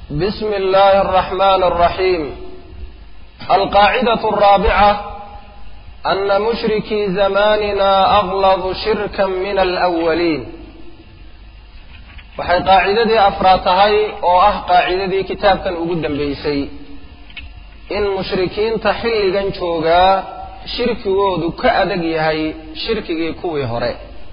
بسم الله الرحمن الرحيم القاعدة الرابعة أن مشركي زماننا أغلظ شركا من الأولين waxay qaacidadii afraad tahay oo ah qaacidadii kitaabkan ugu dambaysay in mushrikiinta xilligan joogaa shirkigoodu ka adag yahay shirkigii kuwii hore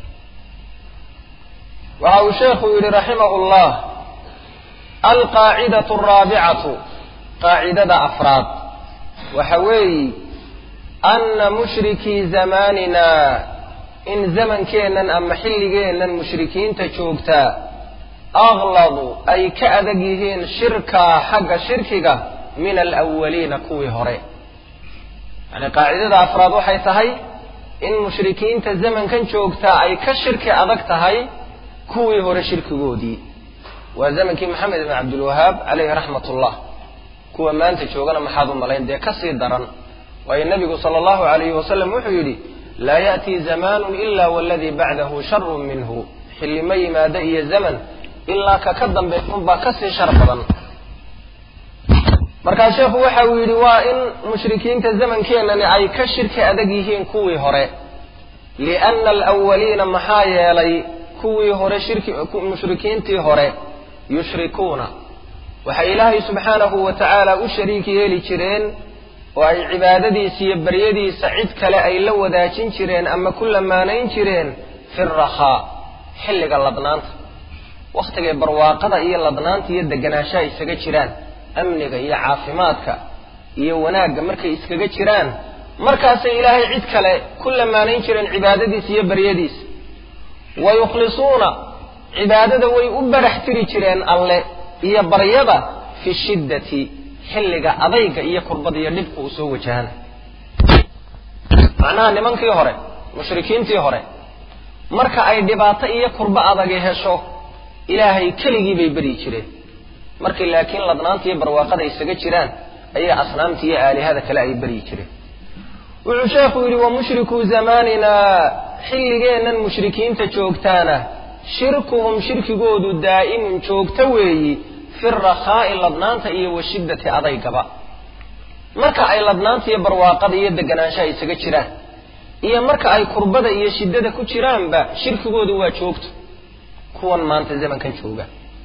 waxa uu sheekhu yidhi raximahu llah alqaacidatu araabicatu qaacidada afraad waxa weeyi anna mushrikii zamaanina in zamankeennan ama xilligeennan mushrikiinta joogtaa agladu ay ka adag yihiin shirkaa xagga shirkiga min alawaliina kuwii hore yani qaacidada afraad waxay tahay in mushrikiinta zamankan joogtaa ay ka shirki adag tahay kuwii hore shirkigoodii waa zamankii maxamed ibn cabdilwahaab caleyhi raxmat ullah kuwa maanta joogana maxaad u malayn dee kasii daran waayo nabigu sala allahu alayhi wasalam wuxuu yidhi laa ya'tii zamaanun ila waladii bacdahu sharun minhu xilli ma yimaado iyo zaman ilaa ka ka dambeeya unbaa kasii shar badan markaa sheekhu waxa uu yidhi waa in mushrikiinta zamankeenani ay ka shirki adag yihiin kuwii hore lianna alawaliina maxaa yeelay kuwii hore shirki mushrikiintii hore yushrikuuna waxay ilaahay subxaanahu wa tacaala u shariik yeeli jireen oo ay cibaadadiisa iyo baryadiisa cid kale ay la wadaajin jireen ama ku lamaanayn jireen fi rakhaa xilliga ladnaanta wakhtigay barwaaqada iyo ladnaanta iyo deganaanshaha isaga jiraan amniga iyo caafimaadka iyo wanaagga markay iskaga jiraan markaasay ilaahay cid kale ku lamaanayn jireen cibaadadiisa iyo baryadiisa wa yukhlisuuna cibaadada way u barax tiri jireen alle iyo baryada fi shiddati xilliga adayga iyo kurbada iyo dhibka uu soo wajahana macnaha nimankii hore mushrikiintii hore marka ay dhibaato iyo kurbo adagi hesho ilaahay keligii bay beryi jireen markay laakiin ladnaanta iyo barwaaqada isaga jiraan ayay asnaamta iyo aalihada kale ay beryi jireen wuxuu sheekhu yidhi wa mushrikuu zamaanina xilligeennan mushrikiinta joogtaana shirkuhum shirkigoodu daa'imun joogto weeyi fi rakhaa'i ladnaanta iyo wa shiddati adaygaba marka ay ladnaanta iyo barwaaqada iyo deganaanshaha isaga jiraan iyo marka ay kurbada iyo shiddada ku jiraanba shirkigoodu waa joogto kuwan maanta zamankan jooga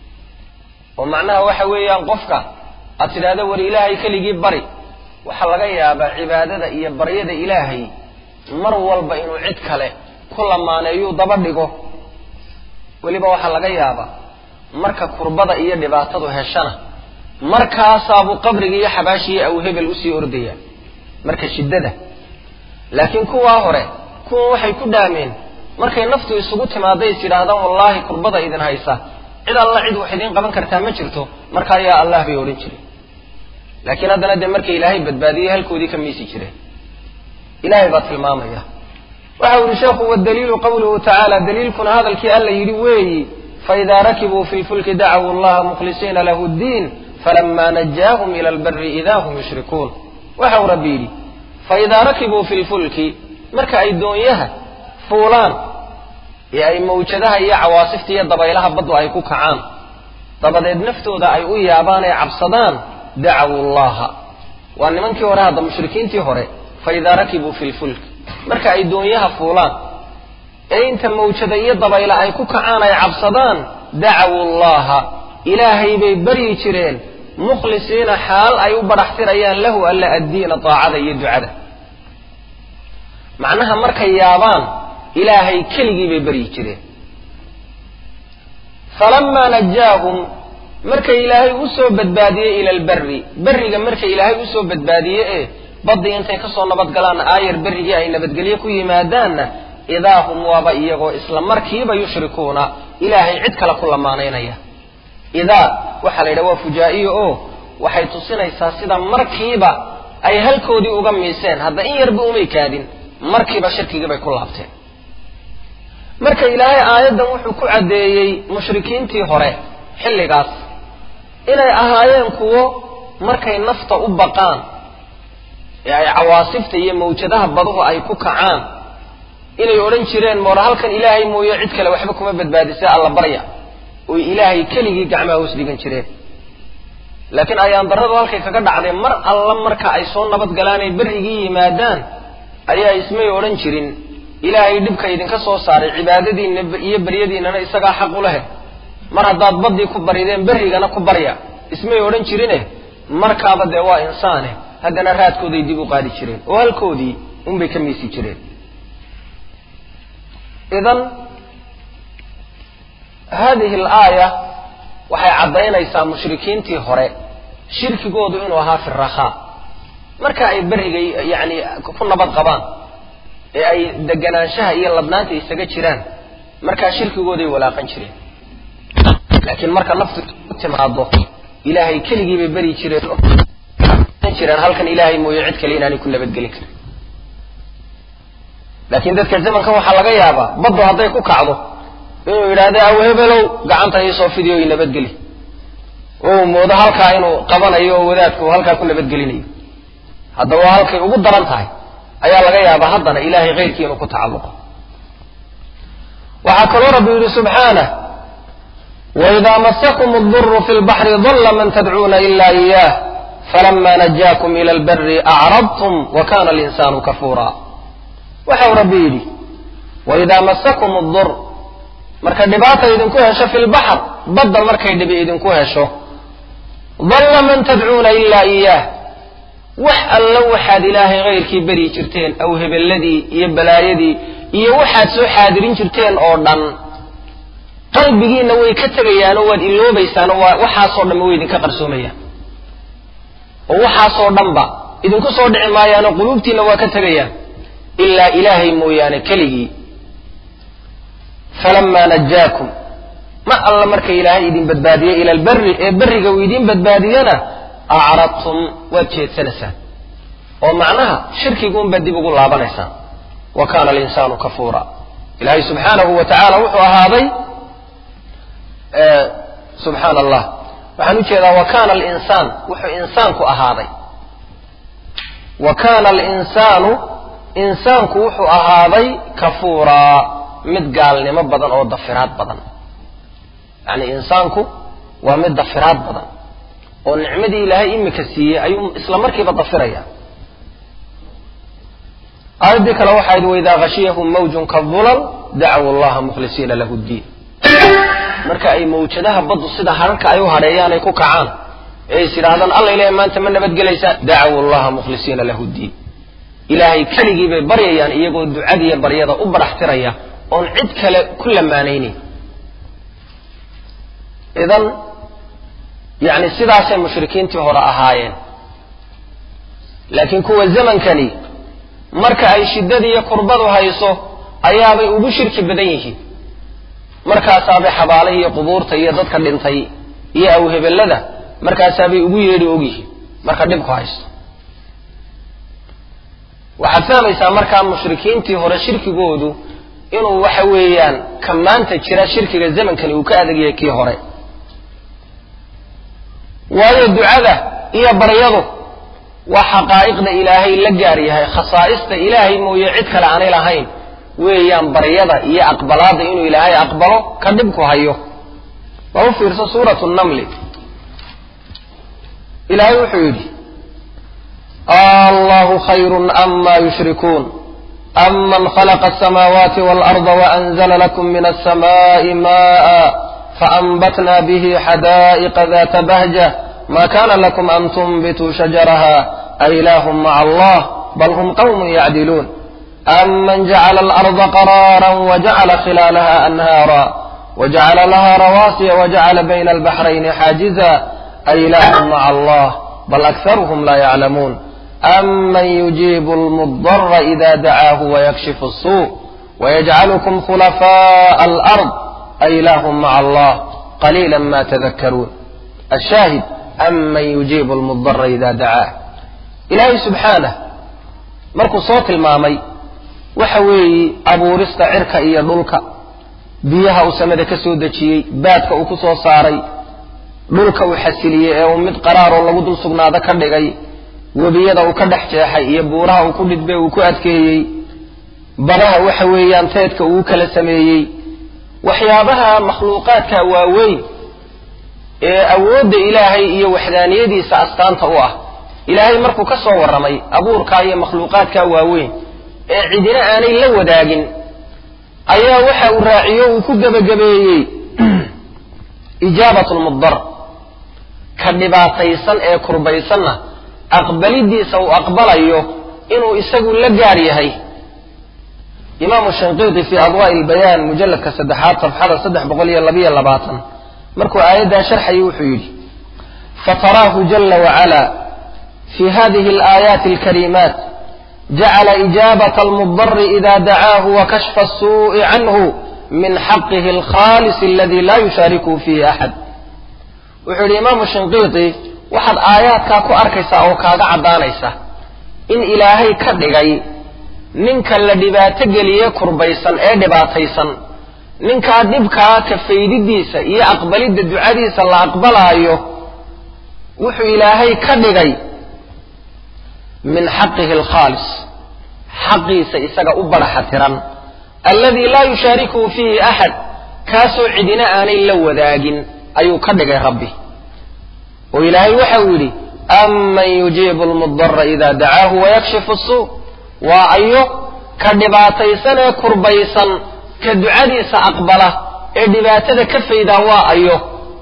oo macnaha waxa weeyaan qofka aad tidhaahdo war ilaahay keligii bari waxaa laga yaabaa cibaadada iyo baryada ilaahay mar walba inuu cid kale ku lamaaneeyuu daba dhigo weliba waxaa laga yaabaa marka kurbada iyo dhibaatadu heshana markaasaabuu qabriga iyo xabaashiiyo aw hebel usii ordaya marka shiddada laakiin kuwaa hore kuwan waxay ku dhaameen markay naftu isugu timaadday is yidhaahdaan wallaahi kurbada idin haysa cid alla cid wax idiin qaban kartaa ma jirto markaa yaa allah bay odhan jireen laakiin haddana dee markay ilaahay badbaadiyey halkoodii ka miisi jireen ilaahay baa tilmaamaya waxa u yihi sheekhu wadaliilu qawluhu tacaala daliilkuna hadalkii alla yidhi weeyi faidaa rakibuu fi lfulki dacuu allaha mukhlisiina lahu ddiin falama najaahum ila albari ida hum yushrikuun waxa uu rabbi yidhi faidaa rakibuu fi lfulki marka ay doonyaha fuulaan ee ay mawjadaha iyo cawaasifta iyo dabaylaha baddu ay ku kacaan dabadeed naftooda ay u yaabaan ee cabsadaan dacawu llaha waa nimankii hore hadda mushrikiintii hore faidaa rakibuu fi lfulki marka ay doonyaha fuulaan ee inta mawjada iyo dabayla ay ku kacaan ay cabsadaan dacawu llaha ilaahay bay baryi jireen mukhlisiina xaal ay u badhaxtirayaan lahu alla addiina daacada iyo ducada macnaha markay yaabaan ilaahay keligii bay baryi jireen falamaa najaahum markay ilaahay usoo badbaadiyey ila alberri berriga markay ilaahay usoo badbaadiye ee baddii intay kasoo nabadgalaanna aayar berrigii ay nabadgelye ku yimaadaanna idaa hum waaba iyagoo isla markiiba yushrikuuna ilaahay cid kale ku lamaanaynaya idaa waxaa la yidhaha waa fujaa'iyo oo waxay tusinaysaa sida markiiba ay halkoodii uga miiseen hadda in yarba umay kaadin markiiba shirkigii bay ku laabteen marka ilaahay aayaddan wuxuu ku caddeeyey mushrikiintii hore xilligaas inay ahaayeen kuwo markay nafta u baqaan ee ay cawaasifta iyo mawjadaha baduhu ay ku kacaan inay odhan jireen moora halkan ilaahay mooye cid kale waxba kuma badbaadisay alla barya oy ilaahay keligii gacmaha hoos dhigan jireen laakiin ayaan darradu halkay kaga dhacday mar alla marka ay soo nabad galaan ay berrigii yimaadaan ayaa ismay odhan jirin ilaahay dhibka idinka soo saaray cibaadadiinna iyo beryadiinnana isagaa xaq u lehe mar haddaad baddii ku barideen berrigana ku barya ismay odhan jirine markaaba dee waa insaane haddana raadkooday dib u qaadi jireen oo halkoodii unbay ka miisi jireen idan hadihi alaaya waxay caddaynaysaa mushrikiintii hore shirkigoodu inuu ahaa fi rakhaa marka ay berriga yacni ku nabad qabaan ee ay deganaanshaha iyo ladnaanta isaga jiraan markaa shirkigooday walaaqan jireen laakiin marka naftu u timaado ilaahay keligii bay beri jireen jireen halkan ilaahay mooye cid kale inaanay ku nabadgelin karin laakiin dadka zamankan waxaa laga yaabaa baddu hadday ku kacdo inuu yidhaahdo awehebelow gacanta iisoo fidiyo i nabadgeli oo moodo halkaa inuu qabanayo oo wadaadku halkaa ku nabadgelinayo haddaba waa halkay ugu daran tahay ayaa laga yaabaa haddana ilaahay keyrkii inuu ku tacalluqo waxaa kaloo rabbi yidhi subxaanah waidaa masakum aduru fi lbaxri dalla man tadcuuna ila iyah falama najaakum ila albari acrabtum wa kana alinsaanu kafuura waxau rabbi yidhi waidaa masakum adur marka dhibaata idinku hesho fi lbaxr badda markay dhibi idinku hesho dalla man tadcuuna ilaa iyaah wax alla waxaad ilaahay kayrkii beryi jirteen aw hebeladii iyo balaayadii iyo waxaad soo xaadirin jirteen oo dhan qalbigiinna way ka tegayaanoo waad iloobaysaanoo waa waxaasoo dhanba way idinka qarsoomayaan oo waxaasoo dhanba idinku soo dhici maayaanoo quluubtiinna waa ka tegayaan ilaa ilaahay mooyaane keligii falamaa najaakum ma alla marka ilaahay idin badbaadiye ila alberi ee berriga uu idin badbaadiyana acradtum waad jeedsanaysaan oo macnaha shirkiguunbaad dib ugu laabanaysaan wa kana alinsaanu kafuura ilaahay subxaanahu wa tacaala wuxuu ahaaday subxaana allah waxaan u jeedaa wa kana alinsaan wuxuu insaanku ahaaday wa kana alinsaanu insaanku wuxuu ahaaday kafuuraa mid gaalnimo badan oo dafiraad badan yacni insaanku waa mid dafiraad badan oo nicmadii ilaahay imika siiyey ayuu isla markiiba dafiraya aayaddii kale waxaa yidhi waidaa khashiyahum mawjun kadulal dacaw allaha mukhlisiina lahu ddiin marka ay mawjadaha baddu sida hararka ay u hadheeyaan ay ku kacaan ee is yidhaahdaan alla ilahay maanta ma nabadgelaysaa dacaw allaha mukhlisiina lahu ddiin ilaahay keligii bay baryayaan iyagoo ducadiiyo baryada u baraxtiraya oon cid kale ku lamaanaynin idan yacni sidaasay mushrikiintii hore ahaayeen laakiin kuwa zamankani marka ay shiddada iyo kurbadu hayso ayaabay ugu shirki badan yihiin markaasaabay xabaalahi iyo qubuurta iyo dadka dhintay iyo awhebellada markaasaabay ugu yeedhi ogyihiin marka dhibku haysto waxaad fahmaysaa markaa mushrikiintii hore shirkigoodu inuu waxa weeyaan ka maanta jira shirkiga zamankani uu ka adag yahay kii hore waayo ducada iyo baryadu waa xaqaa'iqda ilaahay la gaar yahay khasaa'ista ilaahay mooye cid kale aanay lahayn weeyaan baryada iyo aqbalaadda inuu ilaahay aqbalo ka dhibku hayo waa u fiirso suuratu namli ilaahay wuxuu yidhi allahu khayrun ama yushrikuun aman khalaqa asamaawaati waalarda waanzala lakum min alsamaai ma'a faanbatna bihi xadaa'iqa data bahja ma kana lakum an tunbituu shajaraha ailahum maca allah bal hum qawmun yacdiluun aman jacala alarda qaraara wajacala khilaalaha anhaara wajacala laha rawaasiya wajacala bayna albaxrayni xaajiza ailahum maca allah bal akharuhum la yaclamuun aman yujiibu almudara ida dacaahu wayakshifu الsuu wayajcalukum khulafaءa alard ailahum maca allah qaliila ma tadakaruun ashaahid aman yujiibu almudara ida dacaah ilaahay subxaanah markuu soo tilmaamay waxa weeye abuurista cirka iyo dhulka biyaha uu samada ka soo dejiyey baadka uu ku soo saaray dhulka uu xasiliyey ee uu mid qaraaroo lagu dul sugnaado ka dhigay webiyada uu ka dhex jeexay iyo buuraha uu ku dhidbay uu ku adkeeyey badaha waxa weeyaan teedka uu kala sameeyey waxyaabaha makhluuqaadka waaweyn ee awoodda ilaahay iyo waxdaaniyadiisa astaanta u ah ilaahay markuu ka soo warramay abuurkaa iyo makhluuqaadkaa waaweyn ee cidina aanay la wadaagin ayaa waxa uu raaciyo uu ku gebagabeeyey ijaabatu lmudar ka dhibaataysan ee kurbaysanna aqbalidiisa uu aqbalayo inuu isagu la gaar yahay imaamu shanqiiti fii adwaa'i ilbayaan mujalladka saddexaad safxada saddex boqol iyo labiyo labaatan markuu aayaddaa sharxayay wuxuu yidhi fataraahu jala wacala fi hadihi alaayaati alkariimaat jacala ijaabata almudari ida dacaahu wa kashfa asuu'i canhu min xaqihi alkhaalis aladi laa yushaarikuhu fiihi axad wuxuu yidhi imaamu shinqiiti waxaad aayaadkaa ku arkaysaa oo kaaga caddaanaysa in ilaahay ka dhigay ninka la dhibaato geliye kurbaysan ee dhibaataysan ninkaa dhibkaa ka faydidiisa iyo aqbalidda ducadiisa la aqbalaayo wuxuu ilaahay ka dhigay min xaqihi alkhaalis xaqiisa isaga u baraxa tiran alladii laa yushaarikuhu fiihi axad kaasoo cidina aanay la wadaagin ayuu ka dhigay rabbi oo ilaahay waxa uu yidhi aman yujiibu lmudara ida dacaahu wayakshifu suu waa ayo ka dhibaataysan ee kurbaysan ka ducadiisa aqbala ee dhibaatada ka faydaa waa ayo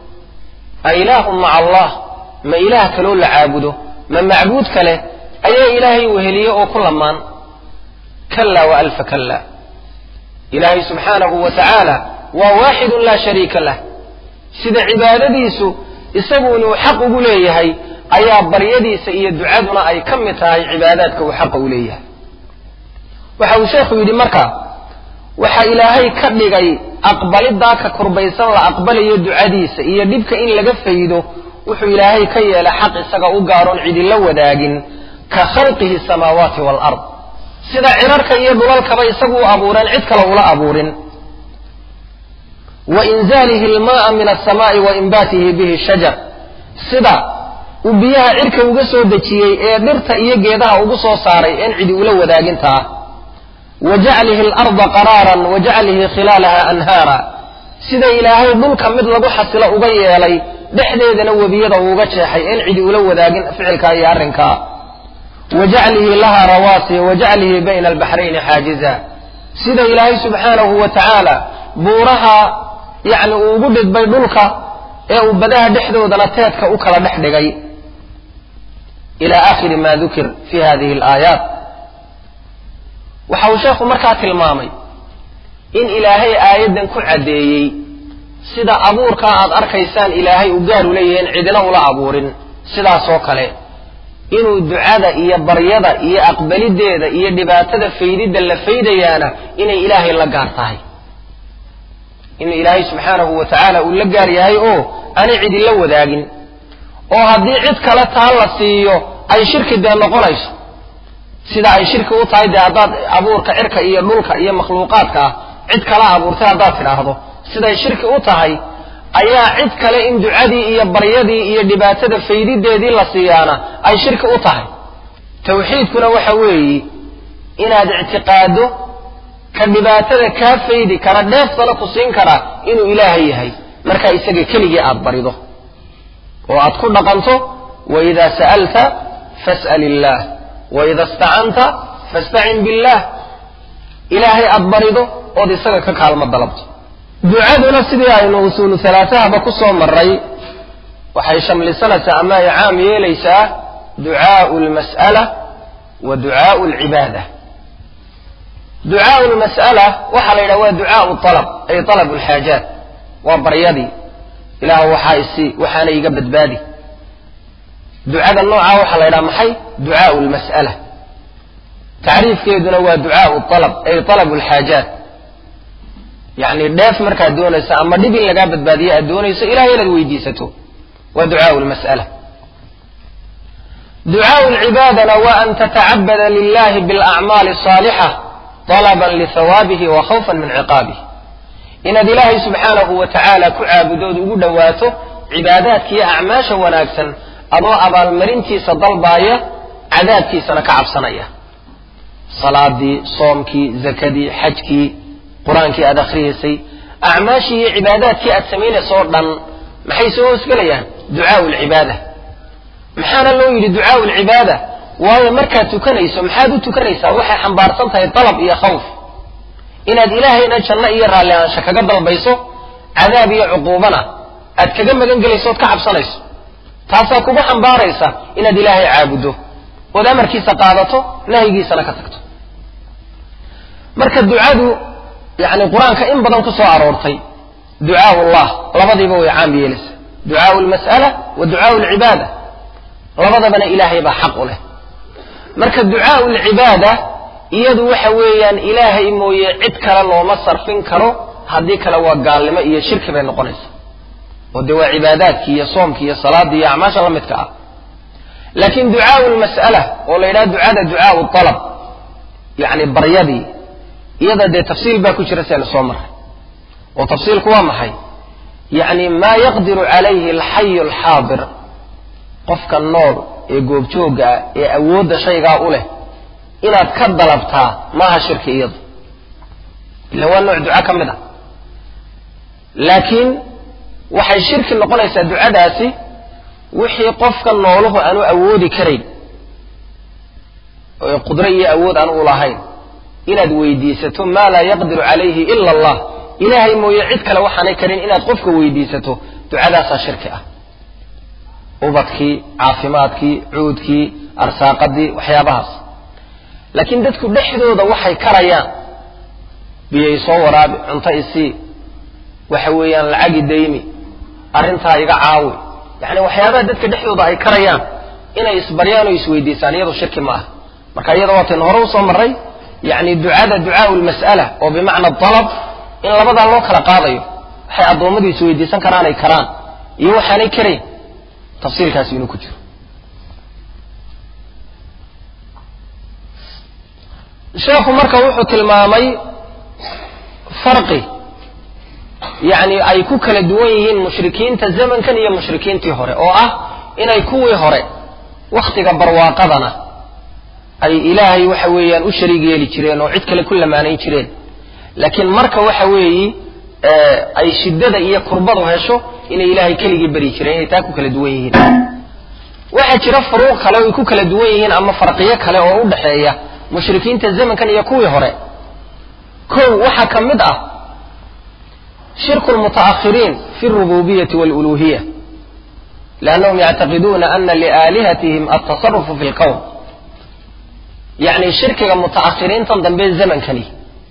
a ilaahun maca allah ma ilaah kaloo la caabudo ma macbuud kale ayaa ilaahay weheliye oo ku lamaan kala wa alfa kala ilaahay subxaanahu wa tacaala waa waaxidun laa shariika lah sida cibaadadiisu isagu inuu xaq ugu leeyahay ayaa baryadiisa iyo ducaduna ay ka mid tahay cibaadaadka uu xaqa u leeyahay waxa uu sheekhu yidhi marka waxa ilaahay ka dhigay aqbalidaa ka kurbaysan la aqbalayo ducadiisa iyo dhibka in laga faydo wuxuu ilaahay ka yeelay xaq isaga u gaaroon cidila wadaagin ka khalqihi samaawaati waalard sida cirarka iyo dhulalkaba isagu u abuureen cid kale ula abuurin wa inzaalihi almaaa min alsamaai wa inbaatihi bihi shajar sida uu biyaha cirka uga soo dejiyey ee dhirta iyo geedaha ugu soo saaray een cidi ula wadaagintaa wa jaclihi alarda qaraaran wa jaclihi khilaalaha anhaara sida ilaahay dhulka mid lagu xasilo uga yeelay dhexdeedana webiyada uuga jeexay een cidi ula wadaagin ficilkaa iyo arrinkaa wa jaclihi laha rawaasiya wa jaclihi bayna albaxrayni xaajiza sida ilaahay subxaanahu wa tacaala buuraha yacni uu ugu dhidbay dhulka ee uu badaha dhexdoodana teedka u kala dhex dhigay ila aakhiri ma dukir fi hadihi alaayaat waxa uu sheekhu markaa tilmaamay in ilaahay aayaddan ku caddeeyey sida abuurkaa aad arkaysaan ilaahay u gaar u leeyahin cidina ula abuurin sidaasoo kale inuu ducada iyo baryada iyo aqbalideeda iyo dhibaatada faydidda la faydayaana inay ilaahay la gaar tahay inuu ilaahay subxaanahu wa tacaala uu la gaar yahay oo aanay cidi la wadaagin oo haddii cid kale taa la siiyo ay shirki dee noqonayso sida ay shirki u tahay dee haddaad abuurka cirka iyo dhulka iyo makhluuqaadka ah cid kala abuurtay haddaad tidhaahdo siday shirki u tahay ayaa cid kale in ducadii iyo baryadii iyo dhibaatada faydideedii la siiyaana ay shirki u tahay tawxiidkuna waxa weeyi inaad ictiqaado ka dhibaatada kaa faydi kara dheeftana ku siin kara inuu ilaahay yahay markaa isaga keligii aad barido oo aad ku dhaqanto waida sa'alta fas'al illaah waida istacanta fastacin billaah ilaahay aad barido ood isaga ka kaalmo dalabto ducaduna sidii aynu usuulu halaatahaba ku soo maray waxay shamlisanaysaa ama ay caam yeelaysaa ducaau lmas'ala wa ducaau alcibaada ducaau lmas'ala waxaa la yidhaha waa ducaau alab ay alab alxaajaat waa baryadii ilaah waxaa isi waxaana iga badbaadi ducada noocaa waxaa la yidhaha maxay ducaau lmas'ala tacriifkeeduna waa ducaau alab ay alab alxaajaat yacni dheef markaad doonayso ama dhib in lagaa badbaadiyo aad doonayso ilahay inaad weydiisato waa ducaau lmas'ala ducaau lcibaadana waa an tatacabada lilahi bilacmaali asaalixa طalaban lihawaabihi wa khawfan min ciqaabih inaad ilaahay subxaanahu wa tacaala ku caabudood ugu dhowaato cibaadaadkiiyo acmaasha wanaagsan adoo abaalmarintiisa dalbaaya cadaabkiisana ka cabsanaya salaadii soomkii zakadii xajkii qur-aankii aad akhriyaysay acmaashii iyo cibaadaadkii aad samaynaysoo dhan maxay soo hoosgelayaan ducaau lcibaada maxaana loo yidhi ducaau lcibaada waayo markaad tukanayso maxaad u tukanaysaa waxay xambaarsan tahay dalab iyo khawf inaad ilaahayna janno iyo raalli aansha kaga dalbayso cadaab iyo cuquubana aad kaga magan gelayso ood ka cabsanayso taasaa kugu xambaaraysa inaad ilaahay caabuddo ood amarkiisa qaadato nahyigiisana ka tagto marka ducadu yani qur-aanka in badan ku soo aroortay ducaau llah labadiiba way caam yeelaysa ducaau lmas'ala wa ducaau lcibaada labadabana ilaahay baa xaq u leh marka ducaau lcibaada iyadu waxa weeyaan ilaahay mooye cid kale looma sarfin karo haddii kale waa gaalnimo iyo shirki bay noqonaysa oo dee waa cibaadaadkii iyo soomkii iyo salaadii iyo acmaasha la midka ah laakiin ducaau lmas'ala oo la yidhaha ducada ducaau alab yani baryadii iyada dee tafsiil baa ku jira seenu soo maray oo tafsiilku waa maxay yacni maa yaqdiru calayhi alxayu alxaadir qofka nool ee goobjoogga ah ee awoodda shaygaa u leh inaad ka dalabtaa maaha shirki iyadu ila waa nooc duca ka mid ah laakiin waxay shirki noqonaysaa ducadaasi wixii qofka nooluhu aanu awoodi karayn oo qudro iyo awood aan u lahayn inaad weydiisato maa laa yaqdiru calayhi ila allah ilaahay mooye cid kale waxaanay karin inaad qofka weydiisato ducadaasaa shirki ah ubadkii caafimaadkii cuudkii arsaaqadii waxyaabahaas laakiin dadku dhexdooda waxay karayaan biyay soo waraabi cunto isii waxa weeyaan lacagi daymi arrintaa iga caawi yacni waxyaabaha dadka dhexdooda ay karayaan inay isbaryaan oo isweydiisaan iyadu shirki ma ah marka iyada waataynu hore usoo marray yacni ducada ducaau lmas'ala oo bimacna dalab in labadaa loo kala qaadayo waxay addoommadu isweydiisan karaanay karaan iyo waxaanay karayn tafsiilkaasi inuu ku jiro sheekhu marka wuxuu tilmaamay farqi yacni ay ku kala duwan yihiin mushrikiinta zamankan iyo mushrikiintii hore oo ah inay kuwii hore wakhtiga barwaaqadana ay ilaahay waxa weeyaan u shariig yeeli jireen oo cid kale ku lamaanayn jireen laakiin marka waxa weeyi ay shiddada iyo kurbadu hesho inay ilaahay keligii beri jireen inay taa ku kala duwan yihiin waxaa jira furuuq kale oo ay ku kala duwan yihiin ama farqiyo kale oo u dhexeeya mushrikiinta zamankan iyo kuwii hore kow waxaa ka mid ah shirku lmuta'akhiriin fi alrububiyati waluluhiya liannahum yactaqiduuna ana liaalihatihim altasarufu fi lqowm yacni shirkiga muta'akhiriintan dambe zamankani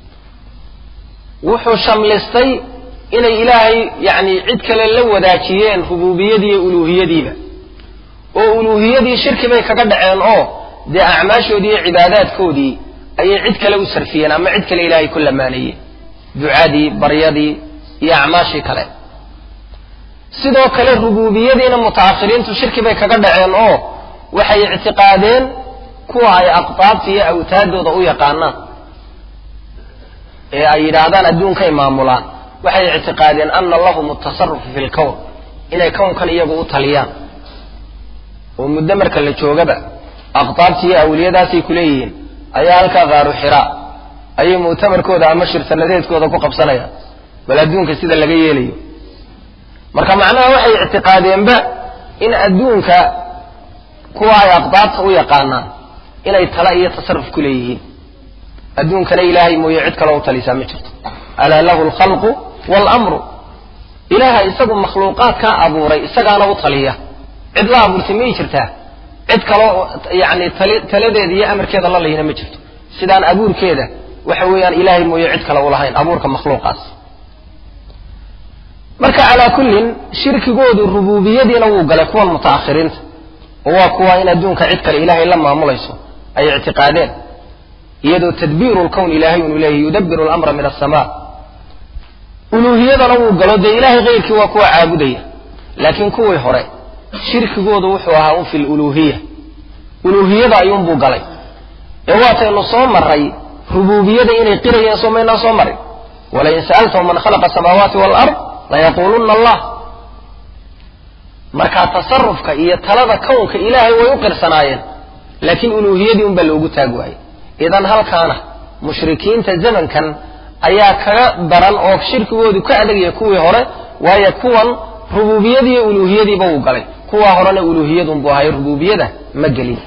wuxuu shamlistay inay ilaahay yacni cid kale la wadaajiyeen rububiyadii iyo uluuhiyadiiba oo uluuhiyadii shirki bay kaga dhaceen oo dee acmaashoodii iyo cibaadaadkoodii ayay cid kale u sarfiyeen ama cid kale ilaahay ku lamaanayeen ducadii baryadii iyo acmaashii kale sidoo kale rububiyadiina muta'akhiriintu shirki bay kaga dhaceen oo waxay ictiqaadeen kuwa ay aqtaabta iyo awtaadooda u yaqaanaan ee ay yidhaahdaan adduunkay maamulaan waxay ictiqaadeen ana lahum atasarufu fi lkown inay kownkan iyagu u taliyaan oo muddo marka la joogaba aqtaabta iyo awliyadaasay ku leeyihiin ayaa halkaa qaaru xiraa ayay mu'tamarkooda ama shirtanadeedkooda ku qabsanayaan bal adduunka sida laga yeelayo marka macnaha waxay ictiqaadeenba in adduunka kuwa ay aqdaabta u yaqaanaan inay tala iyo tasaruf ku leeyihiin adduunkana ilaahay mooye cid kaloo u talisaa ma jirto alaa lahu alkhalqu waalamru ilaaha isagu makhluuqaadkaa abuuray isagaana u taliya cid la abuurtay may jirtaa cid kaloo yani taladeeda iyo amarkeeda la layina ma jirto sidaan abuurkeeda waxa weeyaan ilaahay mooye cid kale u lahayn abuurka makhluuqaas marka calaa kullin shirkigoodu rububiyadiina wuu galay kuwan muta'akhiriinta oo waa kuwa in adduunka cid kale ilaahay la maamulayso ay ictiqaadeen iyadoo tadbiiru lkown ilaahay inuu leeyahy yudabiru lamra min asamaa uluuhiyadana wuu galo dee ilaahay keyrkii waa kuwa caabudaya laakiin kuwii hore shirkigoodu wuxuu ahaa un fi luluuhiya uluuhiyada ayuunbuu galay ee waataynu soo maray rububiyada inay qirayeen soo maynaan soo marin walain sa'altahum man khalaqa asamaawaati waalard layaquuluna allah markaa tasarufka iyo talada kownka ilaahay way u qirsanaayeen laakiin uluuhiyadii un baa loogu taag waayey idan halkaana mushrikiinta zamankan ayaa kaga daran oo shirkigoodu ka adagaya kuwii hore waayo kuwan rubuubiyadii iyo uluuhiyadiiba wuu galay kuwaa horena uluuhiyadun buu ahayo rubuubiyada ma gelin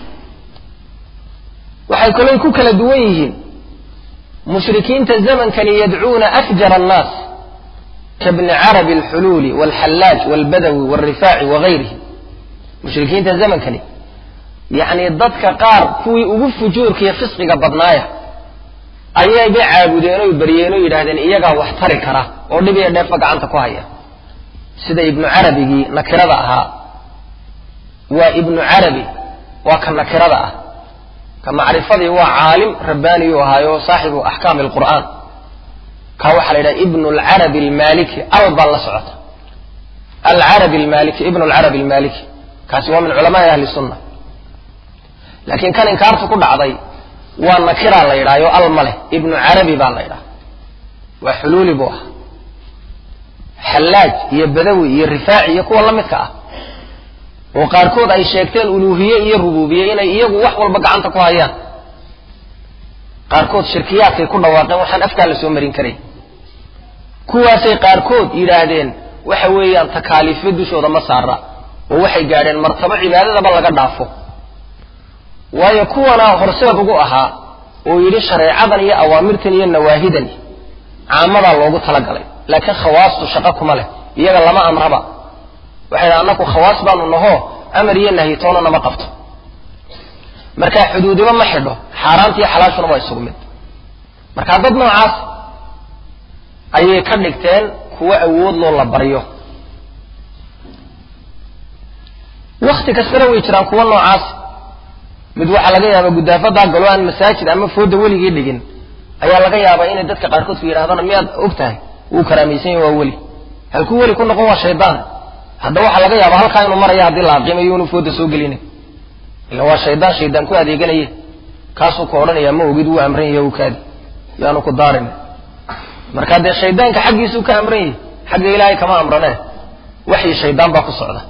waxay kaloo ku kala duwan yihiin mushrikiinta zamankani yadcuuna afjara annaas kabni carabi alxuluuli walxallaaj walbadawi walrifaaci wagayrihi mushrikiinta zamankani yacni dadka qaar kuwii ugu fujuurka iyo fisqiga badnaaya ayayba caabudeen oy baryeen oo yidhahdeen iyagaa wax tari kara oo dhib iyo dheefba gacanta ku haya sida ibnu carabigii nakirada ahaa waa ibnu carabi waa ka nakirada ah ka macrifadii waa caalim rabbaaniyuu ahaayo saaxibu axkaami alqur'aan kaa waxaa la yidhaha ibnu alcarabi almaliki al baa la socota alcarabi almaliki ibnu alcarabi almaliki kaasi waa min culamaai ahli sunna laakiin kan inkaartu ku dhacday waa nakiraa la yidhaha yo al ma leh ibnu carabi baa la yidhaha waa xuluuli buu ahaa xallaaj iyo badawi iyo rifaaci iyo kuwa la midka ah oo qaarkood ay sheegteen uluuhiye iyo rubuubiye inay iyagu wax walba gacanta ku hayaan qaarkood shirkiyaadkay ku dhawaaqeen waxaan afkaa la soo marin karay kuwaasay qaarkood yidhaahdeen waxa weeyaan takaaliifyo dushooda ma saara oo waxay gaadheen martabo cibaadadaba laga dhaafo waayo kuwana horseed ugu ahaa oo yidhi shareecadan iyo awaamirtan iyo nawaahidan caamadaa loogu talagalay laakiin khawaastu shaqo kuma leh iyaga lama amraba waxay dhaha annaku khawaas baanu naho amar iyo nahitoona nama qabto markaa xuduudiba ma xidho xaaraanta iyo xalaashuna waa isugu mid markaa dad noocaas ayay ka dhigteen kuwo awood loo la baryo wakti kastana way jiraan kuwo noocaas mid waxaa laga yaabaa gudaafadaa galo aan masaajid ama fooda weligii dhigin ayaa laga yaabaa inay dadka qaarkood ku yidhahdaan miyaad og tahay wuu karaamaysan yahy waa weli halkuu weli ku noqon waa shaydaan hadda waxaa laga yaabaa halkaa inuu maraya haddii la aqiimayo inu fooda soo gelina ila waa shaydaan shaydaan ku adeeganaye kaasuu ka odhanayaa ma ogid wuu amran yahay u kaadi yaanu ku daarin marka dee shaydaanka xaggiisuu ka amran yahay xagga ilaahay kama amranee waxii shaydaan baa ku socda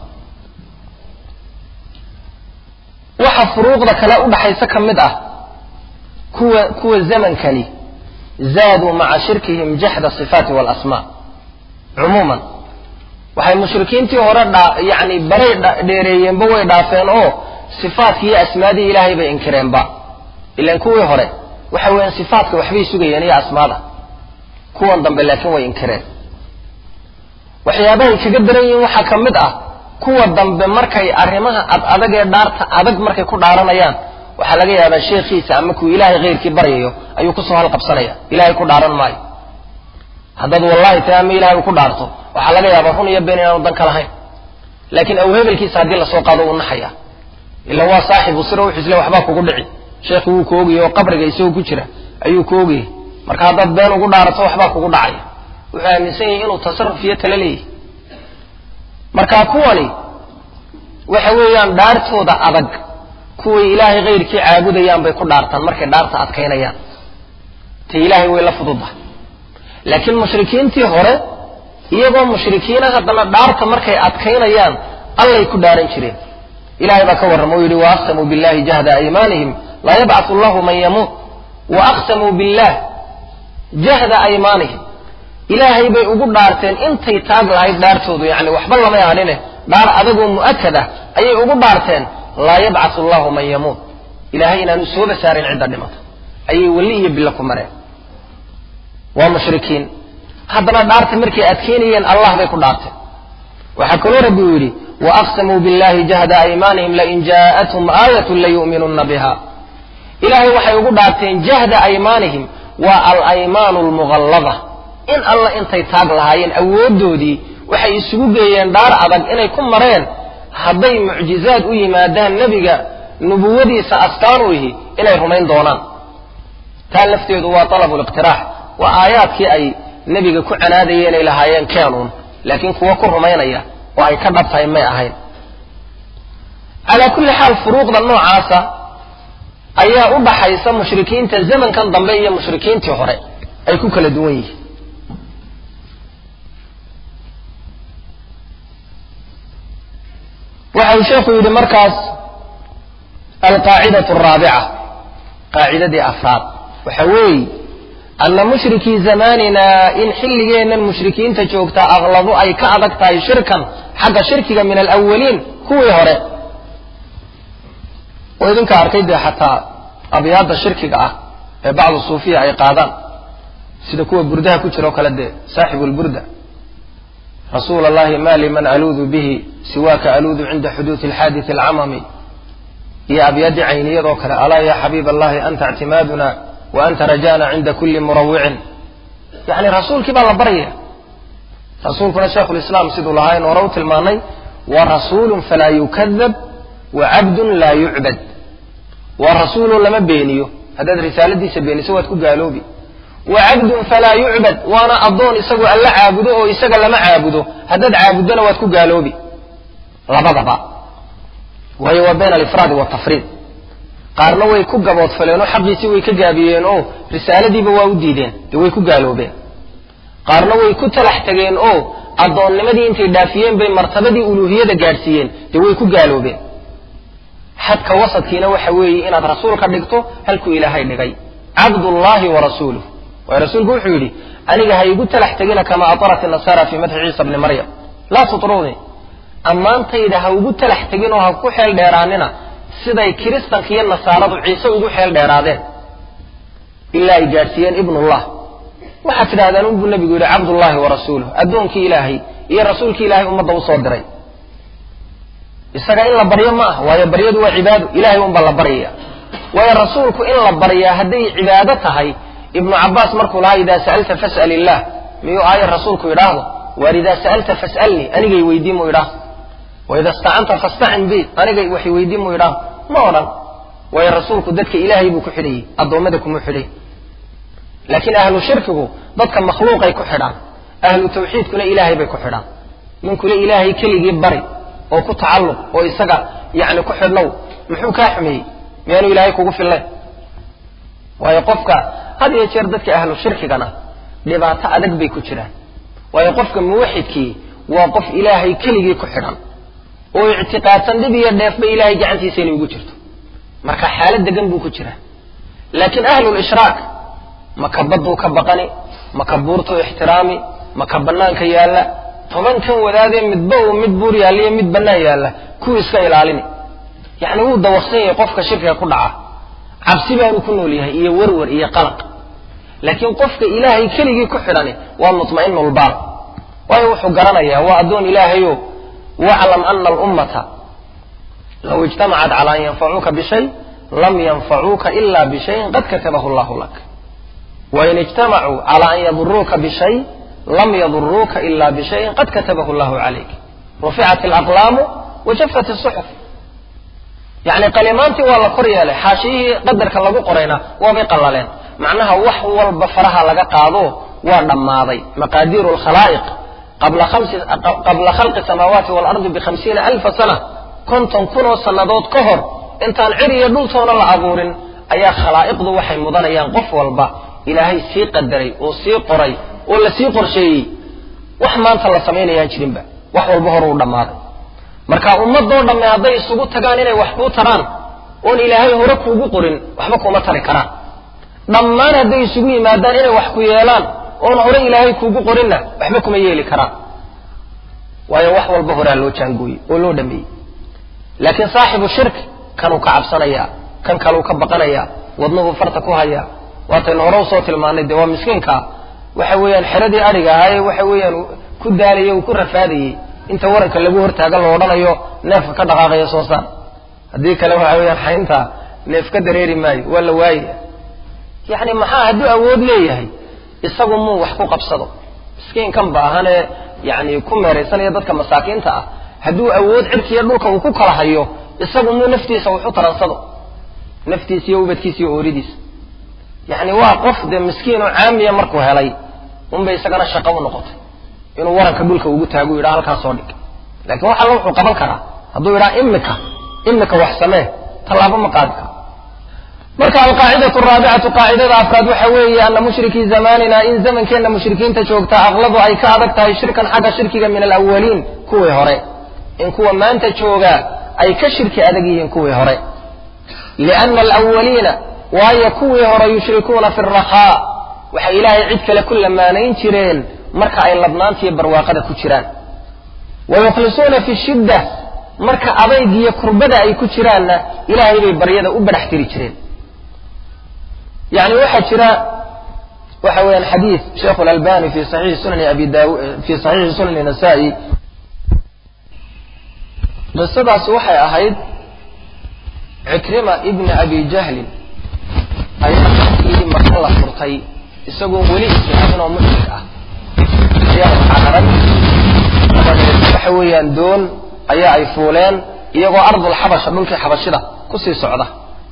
waxa furuuqda kale udhaxaysa ka mid ah kuwa kuwa zamankani zaaduu maca shirkihim jaxda sifaati waalasmaa cumuuman waxay mushrikiintii hore dhaa yacni baray dheereeyeenba way dhaafeen oo sifaadkii iyo asmaadii ilaahay bay inkireenba ilan kuwii hore waxa weeyaan sifaatka waxbay sugayeen iyo asmaada kuwan dambe laakiin way inkireen waxyaabahay kaga daran yihiin waxaa ka mid ah kuwa dambe markay arrimaha ad adag ee dhaarta adag markay ku dhaaranayaan waxaa laga yaabaa sheekhiisa ama kuu ilaahay khayrkii baryayo ayuu kusoo halqabsanaya ilahay ku dhaaran maayo haddaad wallahi ta ama ilahay uu ku dhaarto waxaa laga yaabaa run iyo been inaanu dan ka lahayn laakiin aw hebelkiisa haddii lasoo qaado uu naxaya ila waa saaxibu sira wuxuu isle waxbaa kugu dhici sheekhi wuu ku ogayay oo qabriga isagoo ku jira ayuu ku ogayay marka haddaad been ugu dhaarato waxbaa kugu dhacaya wuxuu aaminsan yahay inuu tasarruf iyo tala leeyahy marka kuwani waxa weeyaan dhaartooda adag kuway ilaahay kayrkii caabudayaan bay ku dhaartaan markay dhaarta adkaynayaan ta ilaahay way la fududahay laakiin mushrikiintii hore iyagoo mushrikiina haddana dhaarta markay adkaynayaan allay ku dhaaran jireen ilahay baa ka warrama o yidhi waaqsamuu billahi jahda aymaanihim laa yabcatu allahu man yamuut waaqsamuu billah jahda aymaanihim ilaahay bay ugu dhaarteen intay taag lahayd dhaartoodu yani waxba lamay hadhine dhaar adagoo mu'akad ah ayay ugu dhaarteen laa yabcatu allahu man yamuut ilaahay inaanu sooba saarin cidda dhimata ayay weli iyo bilo ku mareen waa mushrikiin haddana dhaarta markay adkeynayeen allah bay ku dhaarteen waxaa kaloo rabbi uu yidhi waaqsamuu billahi jahda aymaanihim lain jaa'athum aayatun layu'minunna biha ilaahay waxay ugu dhaarteen jahda aymaanihim waa alaymaanu almughallada in alla intay taag lahaayeen awooddoodii waxay isugu geeyeen dhaar adag inay ku mareen hadday mucjizaad u yimaadaan nebiga nubuwadiisa astaan u yihi inay rumayn doonaan taa lafteedu waa talabuliqtiraax waa aayaadkii ay nebiga ku canaadayeen ay lahaayeen keenuun laakiin kuwo ku rumaynaya oo ay ka dhab tahay may ahayn calaa kulli xaal furuuqda noocaasa ayaa u dhaxaysa mushrikiinta zamankan dambe iyo mushrikiintii hore ay ku kala duwan yihiin waxa uu sheekhu yidhi markaas alqaacidatu araabica qaacidadii afraad waxa weeye ana mushrikii zamaanina in xilligeennan mushrikiinta joogtaa aqladu ay ka adag tahay shirkan xagga shirkiga min alawaliin kuwii hore oo idinka arkay dee xataa abyaadda shirkiga ah ee bacdu suufiya ay qaadaan sida kuwa burdaha ku jira oo kale dee saaxibu lburda rasuula allahi ma liman aluudu bihi siwaaka aluudu cinda xuduudi alxaadisi alcamami iyo abyaaddii cayniyadoo kale alaa ya xabiib allahi anta ictimaaduna wa anta rajana cinda kuli murawicin yani rasuulkii baa la baryaya rasuulkuna sheikhu lislaam siduu lahayn hore u tilmaanay wa rasuulun falaa yukadab wa cabdun laa yucbad waa rasuuloo lama beeniyo haddaad risaaladiisa beeniso waad ku gaaloobi wa cabdun falaa yucbad waana addoon isagoo alla caabudo oo isaga lama caabudo haddaad caabuddona waad ku gaaloobi labadaba waayo waa bayna alifraadi waltafriid qaarna way ku gaboodfaleen oo xaqiisii way ka gaabiyeen oo risaaladiiba waa u diideen dee way ku gaaloobeen qaarna way ku talax tegeen oo addoonnimadii intay dhaafiyeen bay martabadii uluuhiyada gaadhsiiyeen dee way ku gaaloobeen xadka wasadkiina waxa weeye inaad rasuul ka dhigto halkuu ilaahay dhigay cabdullaahi wa rasuuluh waayo rasuulku wuxuu yidhi aniga ha igu talax tegina kama atarat inasaara fii madxi ciisa bni maryam laa tutruunii ammaantayda ha ugu talax tegin oo ha ku xeel dheeraanina siday kiristanka iyo nasaaradu ciise ugu xeel dheeraadeen ilaa ay gaadhsiiyeen ibnullah waxaad tidhahdaan unbuu nebigu yidhi cabdullaahi wa rasuuluh addoonkii ilaahay iyo rasuulkii ilaahay ummadda usoo diray isaga in la baryo ma ah waayo baryadu waa cibaado ilahay unbaa la baryaya waayo rasuulku in la baryaa hadday cibaado tahay ibnu cabaas markuu lahaa idaa sa'alta fas'al illah miyuu aayar rasuulku yidhaahdo waar idaa sa'alta fas'alnii anigay weydiin muu yidhaahdo waida istacanta fastacin bi anigay wax weydiin muu yidhaahdo ma odhan waayo rasuulku dadka ilaahay buu ku xidhayey addoommada kuma xidhay laakiin ahlu shirkigu dadka makhluuqay ku xidhaan ahlu tawxiidkuna ilaahay bay ku xidhaan ninkule ilaahay keligii bari oo ku tacalluq oo isaga yani ku xidhnow muxuu kaa xumeeyey miyaanu ilaahay kugu fillayn waayo qofka had iyo jeer dadka ahlu shirkigana dhibaato adag bay ku jiraan waayo qofka muwaxidkii waa qof ilaahay keligii ku xidhan oo ictiqaadsan dhib iyo dheefba ilaahay gacantiisa inay ugu jirto marka xaalad degan buu ku jiraa laakiin ahlulishraak maka badduu ka baqani maka buurtuu ixtiraami maka bannaanka yaalla tobankan wadaadee midba uu mid buur yaalliyo mid bannaan yaalla kuwii iska ilaalini yacni wuu dawaqsan yahay qofka shirkiga ku dhaca cabsi baanu ku nool yahay iyo werwer iyo qalaq laakiin qofka ilaahay keligii ku xidhani waa mutma'inulbaal waayo wuxuu garanayaa waa addoon ilaahayo waclam ana alummata law ijtamacat cala an yanfacuuka bishay lam yanfacuuka ila bishayin qad katabahu allahu lak wain ijtamacuu cala an yaduruuka bishay lam yaduruuka ila bishayin qad katabahu llahu calayk ruficat alaqlaamu wajafat isuxuf yacni qalimaantii waa la kor yeelay xaashiyihii qadarka lagu qorayna waabay qallaleen macnaha wax walba faraha laga qaado waa dhammaaday maqaadiiru alkhalaa'iq qabla khalqi samaawaati waalardi bikhamsiina alfa sana konton kunoo sannadood ka hor intaan cir iyo dhultoona la abuurin ayaa khalaa'iqdu waxay mudanayaan qof walba ilaahay sii qadaray oo sii qoray oo la sii qorsheeyey wax maanta la samaynayaan jirinba wax walba hor uu dhammaaday marka ummadoo dhamme hadday isugu tagaan inay wax kuu taraan oon ilaahay hore kuugu qorin waxba kuma tari karaan dhammaan hadday isugu yimaadaan inay wax ku yeelaan oon hore ilaahay kuugu qorinna waxba kuma yeeli karaan waayo wax walba horaa loo jaangooyey oo loo dhameeyey laakiin saaxibu shirki kanuu ka cabsanayaa kan kaluu ka baqanayaa wadnuhu farta ku hayaa waataynu hore usoo tilmaanay dee waa miskiinkaa waxa weeyaan xeradii adhiga ahaa ee waxa weeyaan ku daalaya uu ku rafaadayey inta waranka lagu hortaaga lo odhanayo neefka ka dhaqaaqaya soo saar haddii kale waxa weeyaan xaynta neef ka dareeri maayo waa la waayaya yacni maxaa hadduu awood leeyahay isagu muu wax ku qabsado miskiinkan baahanee yacni ku meeraysanaya dadka masaakiinta ah hadduu awood cirkiiyo dhulka uu ku kala hayo isagu muu naftiisa wax u taransado naftiisa iyo ubadkiisa iyo ooridiisa yacni waa qof dee miskiin oo caamiya markuu helay unbay isagana shaqo u noqotay inuu waranka dhulka ugu taagu yidhaha halkaasoo dhig lakiin wax alla wuxuu qaban karaa hadduu yidhaha imika imika wax samee tallaabo ma qaadi karo marka alqaacidatu araabicatu qaacidada afraad waxa weeye ana mushrikii zamanina in zamankeenna mushrikiinta joogta aqladu ay ka adag tahay shirkan xagga shirkiga min alawaliin kuwii hore in kuwa maanta joogaa ay ka shirki adag yihiin kuwii hore liana alawaliina waayo kuwii hore yushrikuuna fi rahaa waxay ilaahay cid kale ku lamaanayn jireen marka ay ladnaantiiyo barwaaqada ku jiraan wa yukhlisuuna fi shidda marka adaygiyo kurbada ay ku jiraanna ilaahay bay baryada u badhax tiri jireen yani waxaa jira waxa weeyaan xadiid sheikhu lalbani fi saxiixi sunani abi daau fi saxiixi sunani nasaa-i qisadaasi waxay ahayd cikrima ibni abi jahlin ayaa markii maka la furtay isagoo weli islaamin oo mushrik ah ayaa cararay dabadeed waxa weeyaan doon ayaa ay fuuleen iyagoo ardul xabasha dhulkii xabashida kusii socda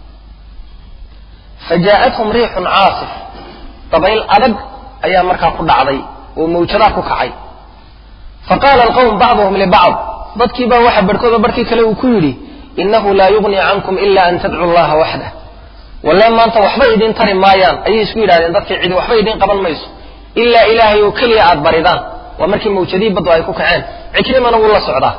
fa jaa'athum riixun caasif dabayl adag ayaa markaa ku dhacday oo mawjadaa ku kacay fa qaala alqawm bacduhum libacd dadkii baa waxa barhkooda barhkii kale uu ku yidhi innahu laa yugnii cankum ila an tadcu llaha waxdah walle maanta waxba idin tari maayaan ayay isku yidhahdeen dadkii cidi waxba idin qaban mayso ilaa ilaahay oo keliya aada baridaan waa markii mawjadii baddu ay ku kaceen cikrimana wuu la socdaa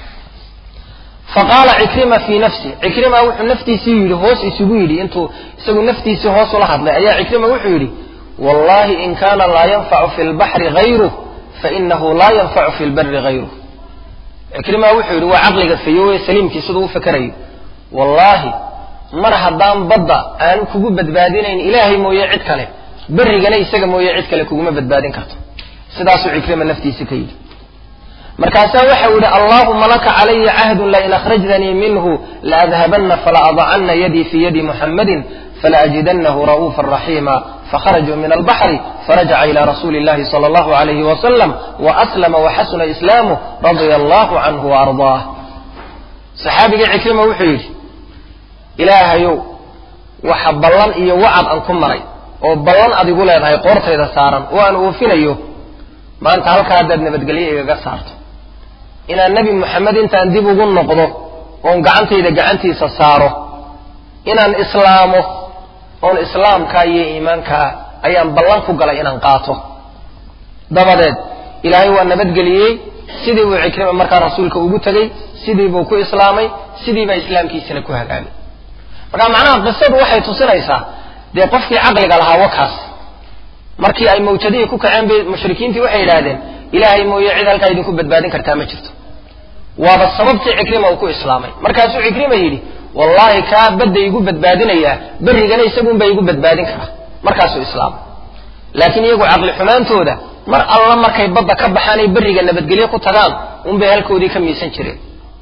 fa qaala cikrima fii nafsi cikrima wuxuu naftiisii yidhi hoos isugu yidhi intuu isagu naftiisii hoos ula hadlay ayaa cikrima wuxuu yidhi wallahi in kaana laa yanfacu fi lbaxri hayruh fainahu laa yanfacu fi lbari hayruh cikrima wuxuu yidhi waa caqliga fayowe saliimkii siduu u fakerayo wallaahi mar haddaan badda aan kugu badbaadinayn ilaahay mooye cid kale berrigana isaga mooye cid kale kuguma badbaadin karto sidaasuu cikrima naftiisi ka yidhi markaasaa waxau yidhi allaahuma laka calaya cahdun lain akhrajtanii minhu laadhabanna falaadacanna yadii fii yadi muxammadin falaajidanahu ra'uufa raxiima fakharajuu min albaxri farajaca ila rasuuli اllahi salى allahu alayhi wasalam waaslama waxasuna islaamuh radia allahu canhu waardaah saxaabigii cikrima wuxuu yidhi ilaahayow waxa ballan iyo wacad aan ku maray oo ballan adigu leedahay qoortayda saaran oo aan oofinayo maanta halkaa haddaad nabadgelyo igaga saarto inaan nebi moxamed intaan dib ugu noqdo oon gacantayda gacantiisa saaro inaan islaamo oon islaamkaa iyo iimaankaa ayaan ballan ku galay inaan qaato dabadeed ilaahay waa nabadgeliyey sidii buu cikrima markaa rasuulka ugu tegey sidii buu ku islaamay sidii baa islaamkiisina ku hagaagay marka macnaha qisadu waxay tusinaysaa dee qofkii caqliga lahaa wakaas markii ay mawjadihii ku kaceen bay mushrikiintii waxay yidhaahdeen ilaahay mooye cid halkaa idinku badbaadin kartaa ma jirto waaba sababtii cikrima uu ku islaamay markaasuu cikrima yidhi wallaahi kaa badda igu badbaadinayaa berrigana isagunbaa igu badbaadin karaa markaasuu islaamay laakiin iyagu caqli xumaantooda mar alla markay badda ka baxaanay berriga nabadgelyo ku tagaan unbay halkoodii ka miisan jireen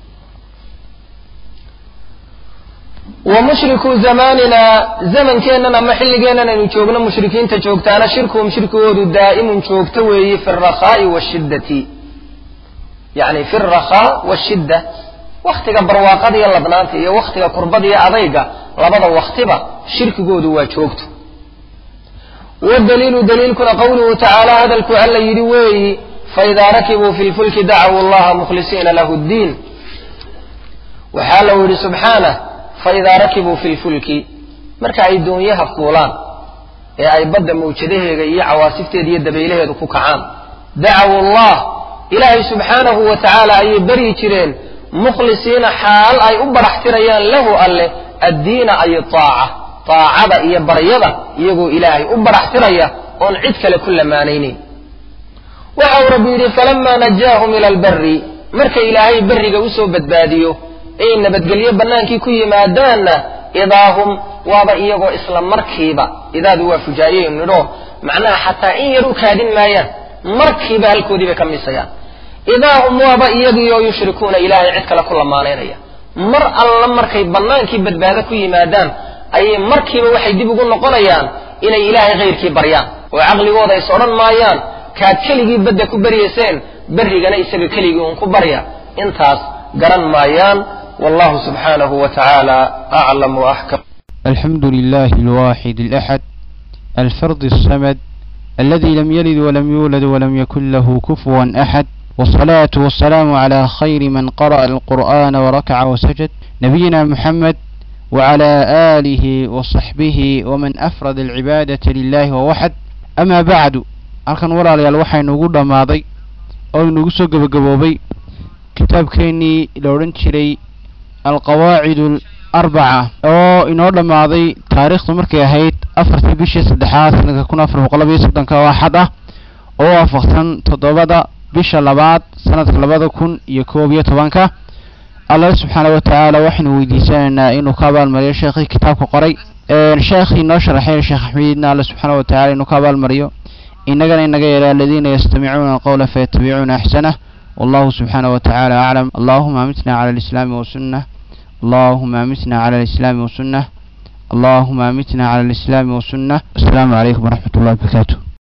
wa mushriku zamanina zamankeennan ama xilligeennan aynu joogno mushrikiinta joogtaana shirkuhum shirkigoodu daa'imun joogto weeye fi alrakhaai washiddati yacni fi alrakhaa washidda wakhtiga barwaaqada iyo ladnaanta iyo wakhtiga kurbada iyo adayga labada wakhtiba shirkigoodu waa joogto wadaliilu daliilkuna qawluhu tacaala hadalku alla yidhi weeyi faidaa rakibuu fi lfulki dacuu allaha mukhlisiina lahu ddiin waxaa lau yidhi subxaanah faidaa rakibuu fi lfulki marka ay doonyaha fuulaan ee ay badda mawjadaheega iyo cawaasifteeda iyo dabaylaheedu ku kacaan dacawu allah ilaahay subxaanahu wa tacaala ayay baryi jireen mukhlisiina xaal ay u baraxtirayaan lahu alleh addiina ay taaca taacada iyo baryada iyagoo ilaahay u baraxtiraya oon cid kale ku lamaanaynayn waxa uu rabbi yidhi falamaa najaahum ila albari marka ilaahay berriga usoo badbaadiyo ay nabadgelyo bannaankii ku yimaadaanna idaahum waaba iyagoo isla markiiba idaadu waa fujaayey nidho macnaha xataa in yar u kaadin maayaan markiiba halkoodii bay ka misayaan idaahum waaba iyagiioo yushrikuuna ilaahay cid kale ku lamaanaynaya mar alla markay bannaankii badbaado ku yimaadaan ayay markiiba waxay dib ugu noqonayaan inay ilaahay khayrkii baryaan oo caqligooda is odhan maayaan kaad keligii badda ku baryayseen berrigana isaga keligii uun ku barya intaas garan maayaan wallahu subxaanahu wa tacaala aclam wa axkam الحمد لله الواحد الأحد الفرد الصمد الذي لم يلد ولم يولد ولم يكن له كفوا أحد والصلاة والسلام على خير من قرأ القرآن وركع وسجد نبينا محمد وعلى آله وصحبه ومن أفرد العبادة لله ووحد أما بعد halkan walaalayaal waxaa inugu dhammaaday oo inugu soo gebagaboobay kitaabkeennii la odhan jiray alqawaacid alarbaca oo inoo dhammaaday taariikhdu markay ahayd afartii bishii saddexaad sanadka kun afar boqol labayo soddonka oo axad ah oo waafaqsan toddobada bisha labaad sanadka labada kun iyo koob iyo tobanka allah subxaana wa tacaala waxaynu weydiisanaynaa inuu ka abaalmariyo sheekhii kitaabka qoray sheekhii noo sharaxay sheekh axmedidna alla subxaana wa tacala inuu ka abaalmariyo inagana inaga yeela aladiina yastamicuuna alqowla fayatabicuuna axsanah wallahu subxaana wa tacaala aclam allahuma amitna cala alislaami wasunah allahuma amitna cala alislaami wasunah اللهم أمتنا على الإسلام والسنة السلام عليكم ورحمة الله وبركاته